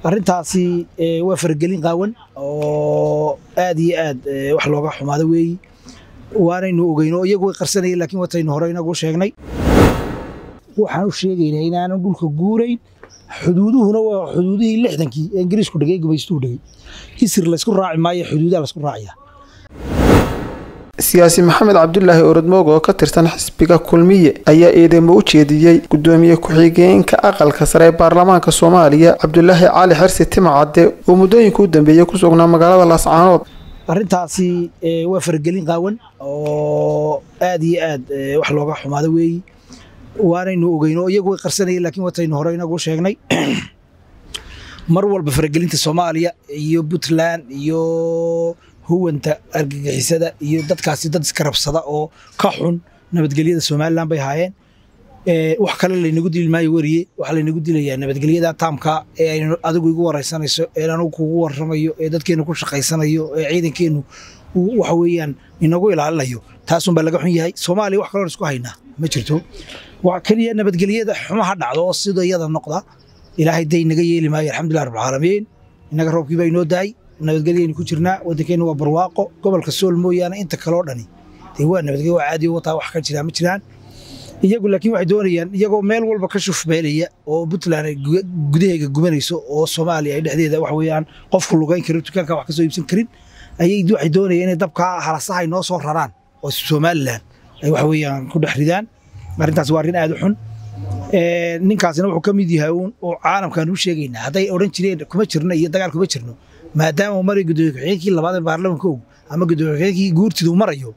arrintaasi waa faragelin qaawan oo aad iyo aad wax looga xumaado weeyi waanaynu ogeyno iyagu way qarsanayeen laakiin wataynu hore inagu sheegnay waxaan u sheegaynaa inaanan dhulka guurayn xuduuduhuna waa xuduudihii lixdankii ee ingiriisku dhegay gumaystuhu dhegay hisir laysku raaci maayo xuduudaha laysku raacaya siyaasi maxamed cabdulaahi orodmoog oo ka tirsan xisbiga kulmiye ayaa eedeymo u jeediyey gudoomiye ku-xigeenka aqalka sare ee baarlamaanka soomaaliya cabdulaahi cali xirsi timacadde oo muddooyinka u dambeeyey ku sugnaa magaalada laascaanood arrintaasi waa faragelin qaawan oo aad iyo aad wax looga xumaado weeyi waanaynu ogeyno iyagu way qarsanayeen laakiin wataynu hore inagu sheegnay mar walba faragelinta soomaaliya iyo puntland iyo huwanta argagixisada iyo dadkaasi dad iska rabsada oo ka xun nabadgelyada somalilan bay haayeen wax kale laynagu dili maayo weriye waxaa laynagu dilayaa nabadgelyada taamka ee aynu adigu igu waraysanayso ee anugu kugu warramayo ee dadkeennu ku shaqaysanayo ee ciidankeennu waxa weeyaan inagu ilaalinayo taasunbaa laga xun yahay soomaaliya wax kaloon isku haynaa ma jirto wax keliya nabadgelyada xumaha dhacdo oo sida iyada noqda ilaahay day naga yeeli maayo alxamdulilah rabbilcaalamiin innaga roobkii baa inoo daay nabadgelyaynu ku jirnaa waddankeenna waa barwaaqo gobolka sool mooyaane inta kaloo dhani dee waa nabadgelyo waa caadi wataa wax ka jiraa ma jiraan iyagu laakiin waxay doonayaan iyagoo meel walba ka shufbeelaya oo puntland ay gudaheega gubanayso oo soomaaliya ay dhexdeeda wax weeyaan qofku lugayn karin dukaanka wax ka soo iibsan karin ayay waxay doonayaan inay dabkaa halasaha ay noo soo raraan oo somalilan ay wax weeyaan ku dhex ridaan arrintaas waa arrin aad u xun ninkaasina wuxuu ka mid yahay uun oo caalamkaan u sheegaynaa hadday odhan jireen kuma jirno iyo dagaal kuma jirno maadaama uu maray gudoomiye ku-xigeenkii labaad ee baarlamanka og ama gudoomiye ku-xigeenkii guurtidu marayo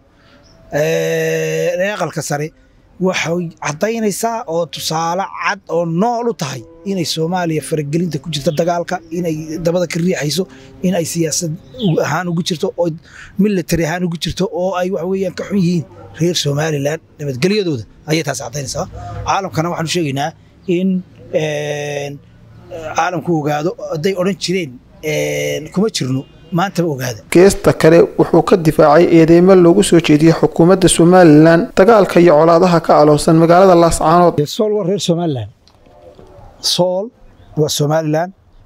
aqalka sare waxay caddaynaysaa oo tusaale cad oo nool u tahay inay soomaaliya faragelinta ku jirto dagaalka inay dabada ka riixayso in ay siyaasad ahaan ugu jirto oo military ahaan ugu jirto oo ay wax weeyaan ka xun yihiin reer somalilan nabadgelyadooda ayay taas caddaynaysaa caalamkana waxaanu sheegaynaa in caalamku ogaado hadday odhan jireen kuma jirno maantaba ogaada geesta kale wuxuu ka difaacay eedeymo loogu soo jeediyey xukuumadda somalilan dagaalka iyo colaadaha ka aloosan magaalada laascaanood sool waa reer somalilan sool waa somalilan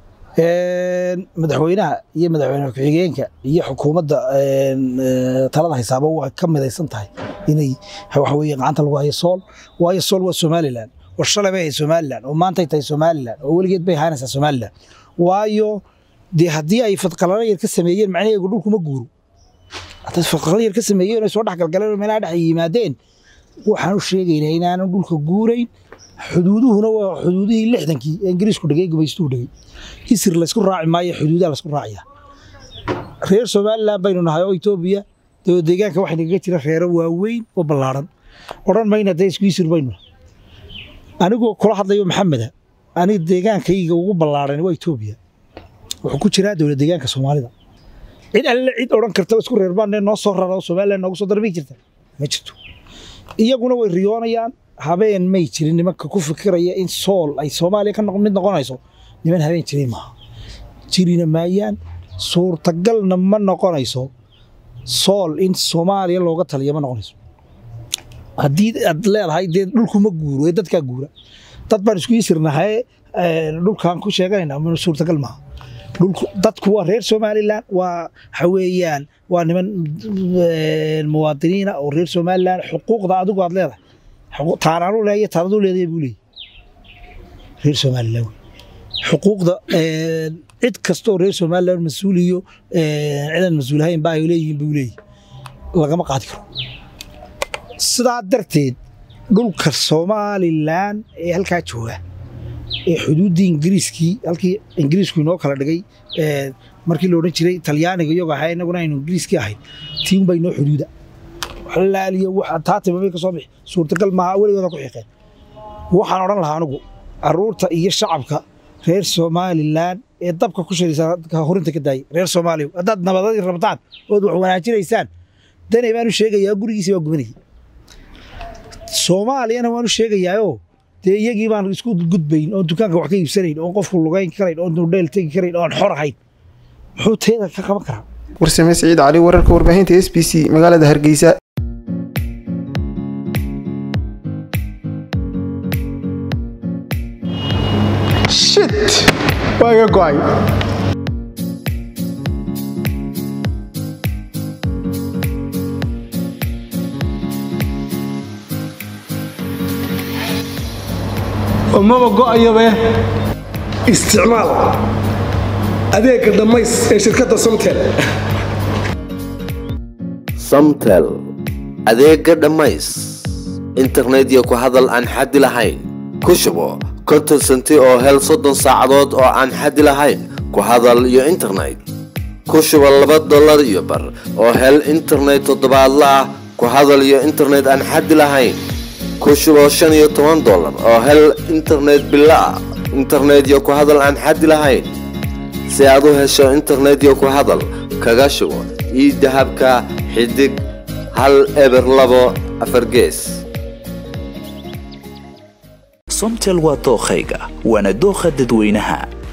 madaxweynaha iyo madaxweyne ku-xigeenka iyo xukuumadda talada haysaaba waa ka midaysan tahay inay waxa weeye gacanta lagu hayo sool waayo sool waa somalilan oo shalay bay ahayd somalilan oo maantay tahay somalilan oo weligeed bay ahaanaysaa somalilan waayo dee haddii ay fadqalalo yar ka sameeyeen macnaheegu dhulkuma guuro hadday fadqalalo yar ka sameeyeen ay soo dhexgalgaleen oo meelaha dhex yimaadeen waxaan u sheegaynaa inaanan dhulka guurayn xuduuduhuna waa xuduudihii lixdankii ee ingiriisku dhegay gumaystuhu dhegay hisir laysku raaci maayo xuduudaha laysku raacaya reer somalilan baynu nahay oo etoobiya dee deegaanka waxaa nagaga jira reero waaweyn oo ballaaran odhan mayna dee isku hisir baynu anigoo kula hadlayo maxameda aniga deegaankayga ugu ballaaran waa etoobiya wuxuu ku jiraa dowlad deegaanka soomaalida cid alle cid odhan karta isku reerbaanee noo soo rara oo somalilan noogu soo darbi jirta ma jirto iyaguna way riyoonayaan habeen may jirin nimanka ku fikiraya in sool ay soomaaliya ka mid noqonayso niman habeen jirin maaha jirina maayaan suurtagalna ma noqonayso sool in soomaaliya looga taliya ma noqonayso haddii aad leedahay dee dhulkuma guuro ee dadkaa guura dad baan isku isirnahay dhulkaan ku sheeganayna suurtagal maaha dadku waa reer somalilan waa waxa weeyaan waa niman muwaadiniina oo reer somalilan xuquuqda adigu aad leedahay taanaanu leeya taanadu leedahay buu leeyahy reer somalilan xuquuqda cid kastoo reer somalilan mas-uul iyo cidan mas-uulahayn ba ay leeyihiin buu leeyahy lagama qaadi karo sidaa darteed dhulka somalilan ee halkaa jooga ee xuduuddii ingiriiskii halkii ingiriisku inoo kala dhigay markii la odhan jiray talyaaniga iyago ahaa inaguna aynu ingiriiskii ahayn tiin baa inoo xuduuda laaliyo taatibabay ka soo bixi suurtagal maaha weligooda ku xiqeen waxaan odhan lahaa anigu caruurta iyo shacabka reer somalilan ee dabka ku shiraysa horinta ka daayay reer soomaaliya haddaad nabadadii rabtaan ood wax wanaajinaysaan danay baanu sheegayaa gurigiisi baa gubanayay soomaaliyana waanu sheegayaayoo dee iyagii baan isku gudbayn oon dukaanka wax ka iibsanayn oon qofku lugayn karayn oon dudheel tegi karayn oon xor ahayn muxuu teeda ka qaban karaa warsame siciid cali wararka warbaahinta s b c magaalada hargeysa waa iga go'ay maba go'ayabe isticmaal adeegga dhammays ee shirkadda somtel samtel adeegga dhammays internet iyo ku hadal aan xaddi lahayn ku shubo konton senti oo hel soddon saacadood oo aan xaddi lahayn ku hadal iyo internet ku shubo laba dollar iyo bar oo hel internet toddobaadla ah ku hadal iyo internet aan xaddi lahayn ku shubo shan iyo toban dollar oo hel internet bilo ah internet iyo ku hadal aan xaddi lahayn si aad u hesho internet iyo ku hadal kaga shubo ii dahabka xidig hal eber labo afar gees somtel waa dookhayga waana dookha dadweynaha